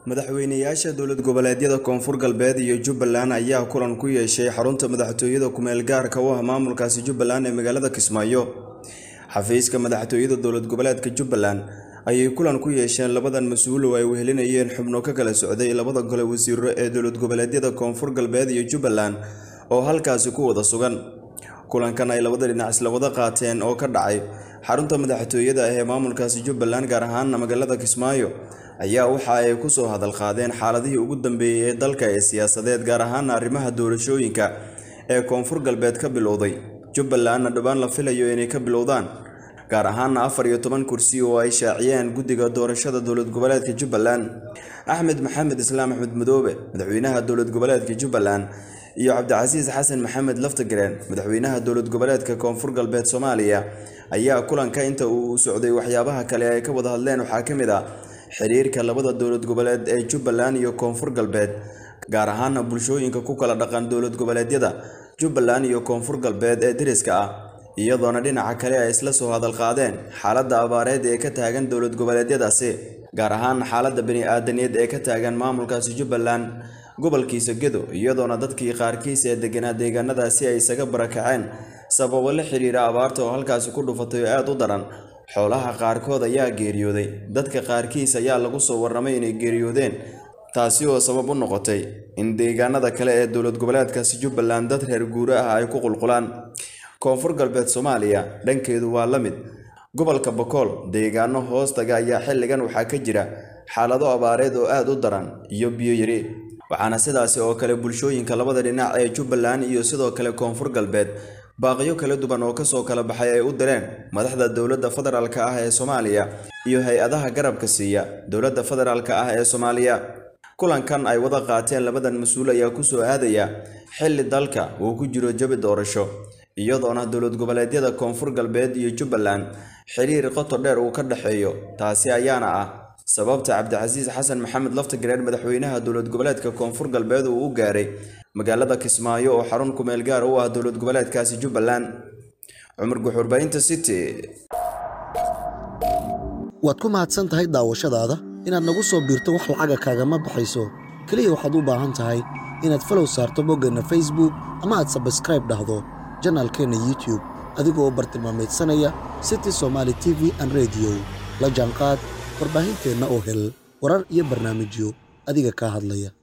madaxweynayaasha dowlad goboleedyada koonfur galbeed iyo jubbaland ayaa kulan ku yeeshay xarunta madaxtooyada kumeel gaarka u ah maamulkaasi jubbaland ee magaalada kismaayo xafiiska madaxtooyada dowlad goboleedka jubbaland ayay kulan ku yeesheen labadan mas-uul oo ay wehelinayeen xubno ka kala socday labada gole wasiiro ee dowlad goboleedyada koonfur galbeed iyo jubbaland oo halkaasi ku wada sugan kulankan ay labada dhinac isla wada qaateen oo ka dhacay xarunta madaxtooyada ah ee maamulkaasi jubbaland gaar ahaana magaalada kismaayo ayaa waxa ay kusoo hadal qaadeen xaaladihii ugu dambeeyey ee dalka ee siyaasadeed gaar ahaana arrimaha doorashooyinka ee koonfur galbeed ka bilowday jubbalandna dhowaan la filayo inay ka bilowdaan gaar ahaana afar iyo toban kursi oo ay shaaciyeen guddiga doorashada dowlad goboleedka jubbaland axmed maxamed islaam axmed madoobe madaxweynaha dowlad goboleedka jubbaland iyo cabdicasiis xasan maxamed laftagareen madaxweynaha dowlad goboleedka koonfur galbeed soomaaliya ayaa kulanka inta uu socday waxyaabaha kale ay ka wada hadleen waxaa ka mid ah xiriirka labada dowlad goboleed ee jubbaland iyo koonfur galbeed gaar ahaana bulshooyinka ku kala dhaqan dowlad goboleedyada jubbaland iyo koonfur galbeed ee deriska ah iyadoona dhinaca kale ay isla soo hadal qaadeen xaaladda abaareed ee ka taagan dowlad goboleedyadaasi gaar ahaan xaaladda bani-aadaneed ee ka taagan maamulkaasi jubbaland gobolkiisa gedo iyadoona dadkii qaarkiis ee deganaa deegaanadaasi ay isaga barakaceen sababo la xiriira abaarta oo halkaasi ku dhufatay oo aada u daran xoolaha qaarkood ayaa geeriyooday dadka qaarkiis ayaa lagu soo warramay inay geeriyoodeen taasi oo sabab u noqotay in deegaanada kale ee dowlad goboleedkaasi jubbaland dad reer guuro ah ay ku qulqulaan koonfur galbeed soomaaliya dhankeedu waa la mid gobolka bokool deegaano hoostaga ayaa xilligan waxaa ka jira xaalado abaareed oo aada u daran iyo biyo yari waxaana sidaasi oo kale bulshooyinka labada dhinac ee jubbaland iyo sidoo kale koonfur galbeed baaqyo kala duwan oo kasoo kala baxay ay u direen madaxda dowladda federaalk ah ee soomaaliya iyo hay-adaha garabka siiya dowladda federaalk ah ee soomaaliya kulankan ay wada qaateen labadan mas-uul ayaa kusoo aadaya xilli dalka uu ku jiro jabi doorasho iyadoona dowlad goboleedyada koonfur galbeed iyo jubbaland xiriir qoto dheer uu ka dhexeeyo taasi ayaana ah sababta cabdicasiis xasan maxamed laftagareen madaxweynaha dowlad goboleedka koonfur galbeed uu u gaaray magaalada kismaayo oo xarun kumeel gaar u ah dowlad goboleedkaasi jubbaland cumar guxurbaynta city waad ku mahadsan tahay daawashadaada inaad nagu soo biirto wax lacaga kaagama baxayso keliya waxaad u baahan tahay inaad falow saarto boggeenna facebook ama aad sabskraib dhahdo janaalkeenna youtube adigoo bartilmaamaydsanaya city somaali t v an rediyo la jaanqaad warbaahinteenna oo hel warar iyo barnaamijyo adiga kaa hadlaya